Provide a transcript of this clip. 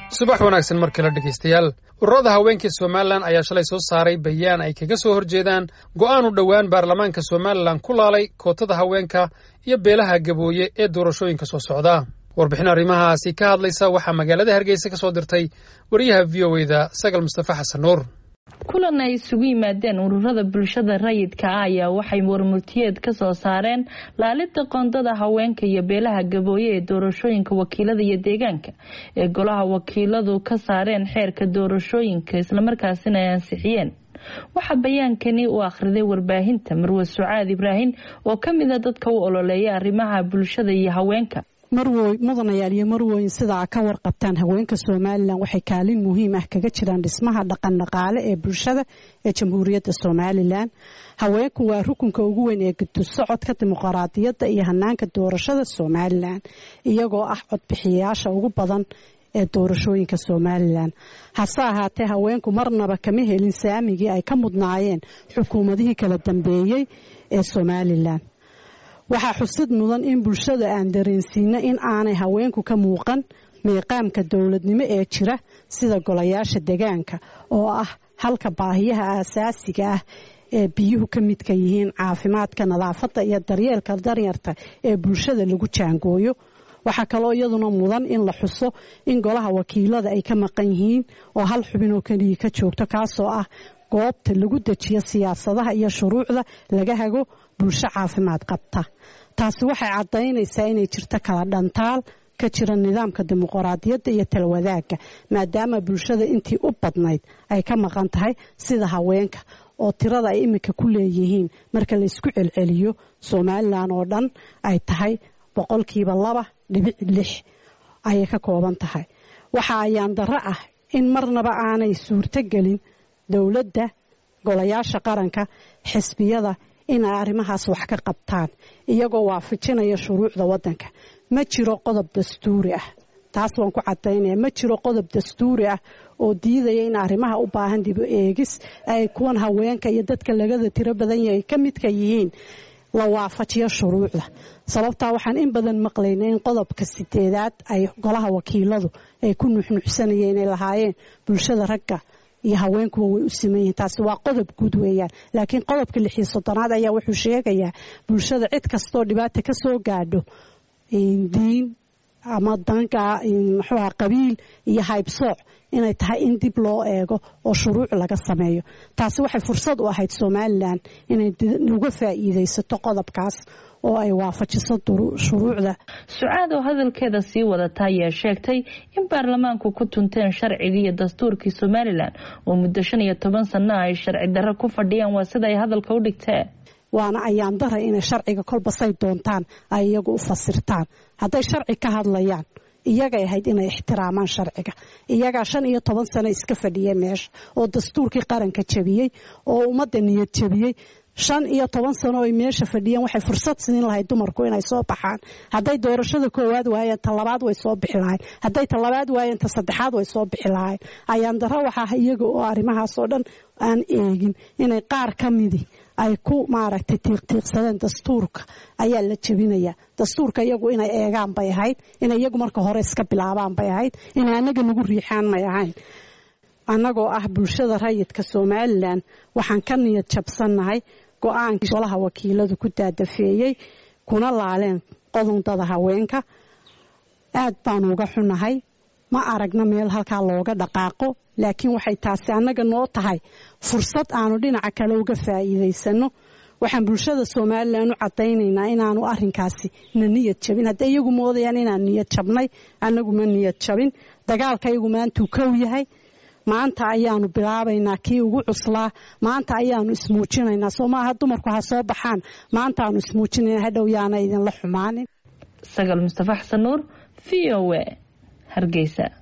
subax wanaagsan mar kale dhegaystayaal ururada haweenkai somalilan ayaa shalay soo saaray bayaan ay kaga soo horjeedaan go'aan u dhowaan baarlamaanka somalilan ku laalay kootada haweenka iyo beelaha gabooye ee doorashooyinka soo socda warbixin arrimahaasi ka hadlaysa waxaa magaalada hargeysa ka soo dirtay wariyaha v o eda sagal mustafa xasan nuur kulan ay isugu yimaadeen ururada bulshada rayidka ah ayaa waxay warmurtiyeed ka soo saareen laalida qoondada haweenka iyo beelaha gabooye ee doorashooyinka wakiilada iyo deegaanka ee golaha wakiiladu ka saareen xeerka doorashooyinka islamarkaasina ay ansixiyeen waxaa bayaankani u akhriday warbaahinta marwe sucaad ibraahim oo ka mid a dadka u ololeeya arrimaha bulshada iyo haweenka marwoy mudanayaal iyo marwoyin sidaa ka warqabtaan haweenka somalilan waxay kaalin muhiim ah kaga jiraan dhismaha dhaqan dhaqaale ee bulshada ee jamhuuriyadda somalilan haweenku waa rukunka ugu weyn ee gudusocodka dimuqraadiyadda iyo hanaanka doorashada somalilan iyagoo ah codbixiyayaasha ugu badan ee doorashooyinka somalilan hase ahaatee haweenku marnaba kama helin saamigii ay ka mudnaayeen xukuumadihii kala dambeeyey ee somalilan waxaa xusid mudan in bulshada aan dareensiino in aanay haweenku ka muuqan miiqaamka dowladnimo ee jira sida golayaasha degaanka oo ah halka baahiyaha aasaasiga ah ee biyuhu ka midka yihiin caafimaadka nadaafadda iyo daryeelka daryarta ee bulshada lagu jaangooyo waxaa kaloo iyaduna mudan in la xuso in golaha wakiilada ay ka maqan yihiin oo hal xubinoo keliya ka joogto kaasoo ah goobta lagu dejiyo siyaasadaha iyo shuruucda laga hago bulsho caafimaad qabta taasi waxay caddaynaysaa inay jirto kala dhantaal ka jira nidaamka dimuqraadiyadda iyo talwadaaga maadaama bulshada intii u badnayd ay ka maqan tahay sida haweenka oo tirada ay iminka ku leeyihiin marka laysku celceliyo somalilan oo dhan ay tahay boqolkiiba laba dhibic lix ayay ka kooban tahay waxa ayaan darro ah in marnaba aanay suurtogelin dowladda golayaasha qaranka xisbiyada inay arrimahaas wax ka qabtaan iyagoo waafajinaya shuruucda waddanka ma jiro qodob dastuuri ah taas waan ku cadaynaya ma jiro qodob dastuuri ah oo diidaya in arrimaha u baahan dibu eegis ay kuwan haweenka iyo dadka lagada tiro badan yahay ka midka yihiin la waafajiyo shuruucda sababtaa waxaan in badan maqlayna in qodobka sideedaad ay golaha wakiiladu ay ku nuxnuxsanayeen inay lahaayeen bulshada ragga iyo haweenkuwa way u siman yihiin taasi waa qodob guud weeyaan laakiin qodobka lixiyo soddonaad ayaa wuxuu sheegayaa bulshada cid kastoo dhibaata ka soo gaadho diin ama danka muxuuha qabiil iyo haybsooc inay tahay in dib loo eego oo shuruuc laga sameeyo taasi waxay fursad u ahayd somalilan inay uga faa'iidaysato qodobkaas oo ay waafajiso shuruucda sucaad oo hadalkeeda sii wadata ayaa sheegtay in baarlamaanku ku tunteen sharcigii iyo dastuurkii somalilan oo muddo shan iyo toban sanno ay sharci darro ku fadhiyaan waa sida ay hadalka u dhigteen waana ayaan dara inay sharciga kolbasay doontaan ay iyagu u fasirtaan hadday sharci ka hadlayaan iyagay ahayd inay ixtiraamaan sharciga iyagaa shan iyo toban sano iska fadhiyay meesha oo dastuurkii qaranka jabiyey oo ummadda niyad jabiyey shan iyo toban sano ay meesha fadhiyeen waxay fursad siin lahayd dumarku inay soo baxaan hadday doorashada koowaad waayeen ta labaad way soo bixi lahayn hadday ta labaad waayeen ta saddexaad way soo bixi lahayn ayaan daro waxaa iyaga oo arrimahaas oo dhan aan eegin inay qaar ka midi ay ku maaragtay tiiqtiiqsadeen dastuurka ayaa la jebinayaa dastuurka iyagu inay eegaan bay ahayd inay iyagu marka hore iska bilaabaan bay ahayd inay annaga nagu riixaan may ahayn annagoo ah bulshada rayidka somalilan waxaan ka niyad jabsannahay go-aankii golaha wakiiladu ku daadafeeyey kuna laaleen qodondada haweenka aad baanu uga xunahay ma aragna meel halkaa looga dhaqaaqo laakiin waxay taasi annaga noo tahay fursad aanu dhinaca kale uga faa'iidaysano waxaan bulshada somalilan u cadaynaynaa inaanu arinkaasi na niyad jabin hadday iyagu moodayaan inaan niyad jabnay annagu ma niyad jabin dagaalka iyagu maantuu kow yahay maanta ayaanu bilaabaynaa kii ugu cuslaa maanta ayaanu ismuujinaynaa soo maaha dumarku ha soo baxaan maantaanu ismuujinayna hadhow yaana idinla xumaanin sagal mustafa xasan nuur v o a hargeysa